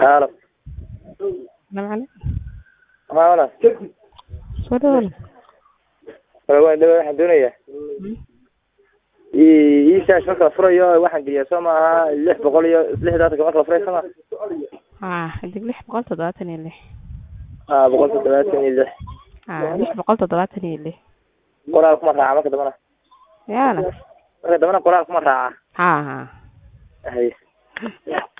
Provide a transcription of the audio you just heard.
Halo. Nabcale Haa walaal. soo dhawaada Walaal waan dhawaad waxaan doonayaa ii ii shaash marka la furayo waxaan geliyaa soo maaha lix boqol iyo lixdaatan marka la furayo soo maaha haa xidig lix boqol toddobaatan iyo lix haa boqol toddobaatan iyo lix haa lix boqol toddobaatan iyo lix qoraal kuma raaca marka dambana yaala marka dambana qoraal kuma raaca haa haa haye